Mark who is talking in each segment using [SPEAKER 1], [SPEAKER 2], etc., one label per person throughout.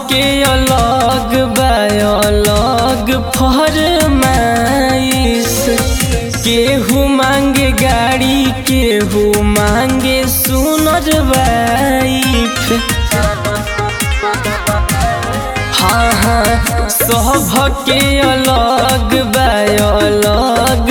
[SPEAKER 1] के अलग बा अलग फरमाइश केहू मांगे गाड़ी केहू मांगे सुनर वाइफ हाँ हाँ सबके अलग बा अलग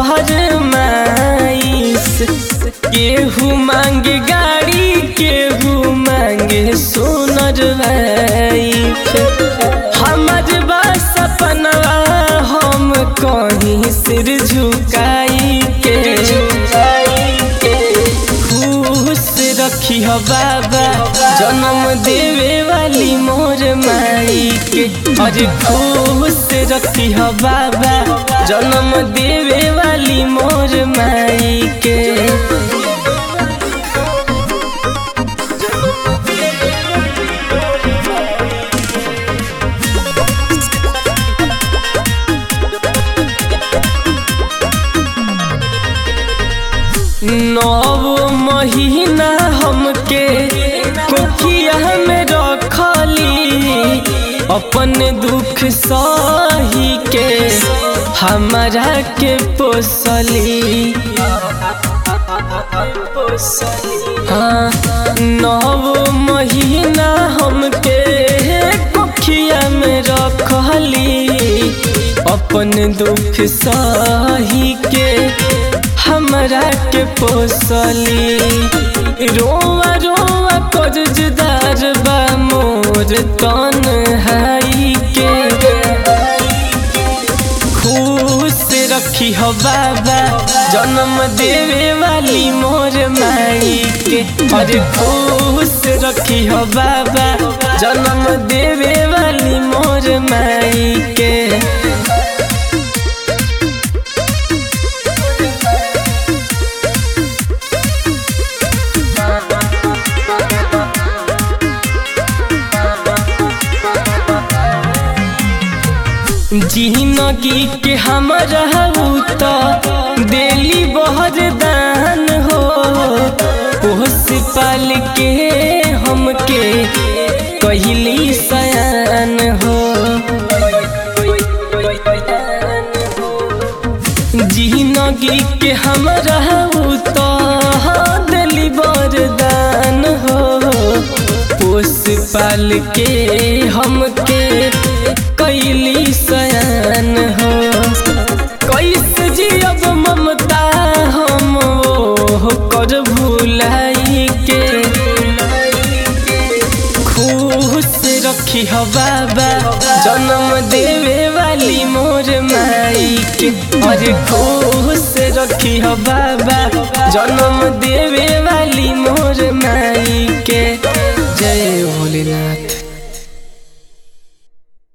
[SPEAKER 1] फरमाइश केहू मांगे गाड़ी केहू मांगे सुनर वाइफ हमर बा सपनवा हम कहीं सिर झुकाई के खुश रखी हो बाबा जन्म देवे वाली मोर माई के अरे खुश रखी हो बाबा जन्म देवे वाली मोर माई के नौ महीना हमके कोखिया में रखली अपन दुख सही के हमारा के पोसली हाँ नौ महीना हमके कोखिया में रखली अपन दुख सही के हमरा के पोसली रोआ रोआ कर्जदार बा मोर तन हाई के खुश रखी हो बाबा जन्म देवे वाली मोर माई के अरे खुश रखी हो बाबा जन्म देवे वाली मोर माई के जिंदगी के हमारा तो दिली बहुत दान हो पोस पाल के हमके कहली सयान हो जिंदगी के हमारा तो दिली बरदान हो पोस पाल के हमके कैली सयान हो कैसे जियब ममता हम वो कर भूलाई के खुश रखी हो बाबा जन्म देवे वाली मोर माई के अरे खुश रखी हो बाबा जन्म देवे वाली मोर माई के जय भोलेनाथ